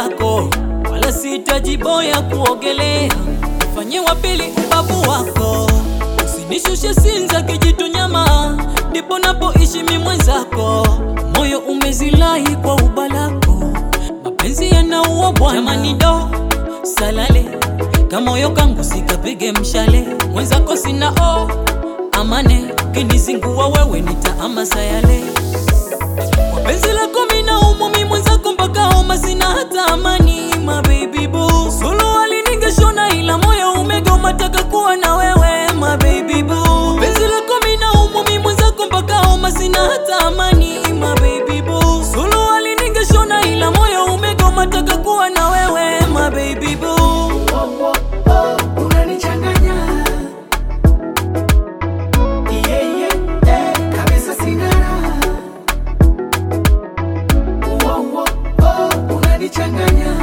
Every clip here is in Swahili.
mwenzako, wala sihitaji boya kuogelea, fanye wa pili ubavu wako, usinishushe Sinza kijitu nyama, ndipo napoishi mi mwenzako, moyo umezilai kwa ubalako, mapenzi yanaua bwana, jamani do salale kamoyo kangu sikapige mshale, mwenzako sina o amane, kinizingua wewe nitaama sayale kwa penzi lako mina umo mi mwenzako mpaka homa sina hata amani my baby boo sulu aliningeshona ila moyo umegoma taka kuwa na wewe my baby boo penzi lako mina umo mi mwenzako mpaka homa sina hata amani my baby boo sulu aliningeshona ila moyo umegoma taka kuwa na wewe my baby boo Oh, oh, oh, unanichanganya. Yeah, yeah, eh, kabisa sina raha. Oh, oh, oh, unanichanganya.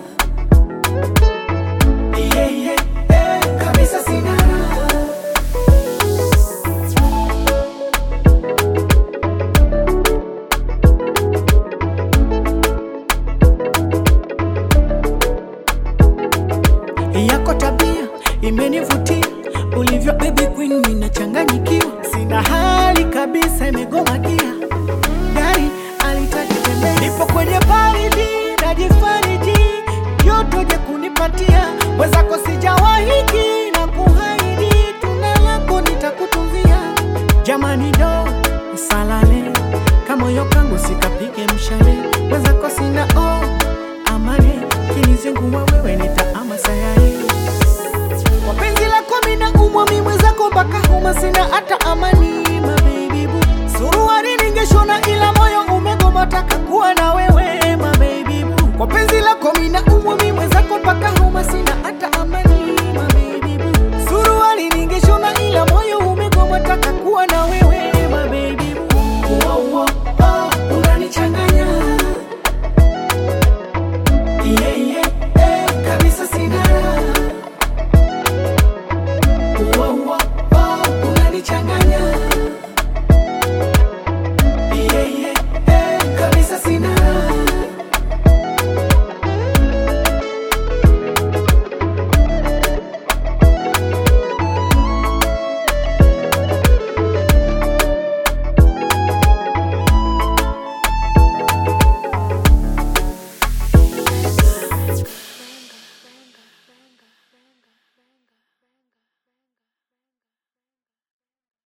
Yeah, yeah, eh, kabisa sina raha. yako tabia imenivutia ulivyo baby queen, minachanganyikiwa, sina hali kabisa, imegoma gia gari alitaki tembea, nipo kwenye baridi najifariji, joto je kunipatia wezako, sijawahiki na kuhaidi, tunda lako nitakutunzia, jamani do salale kamoyo kangu sikapige mshale, wezako sina o amani, kinizingua wewe nitaama sayari kwa penzi lako mina umwa mi mwenzako mpaka homa sina hata amani my baby boo suruari ningeshona ila moyo umegoma taka kuwa na wewe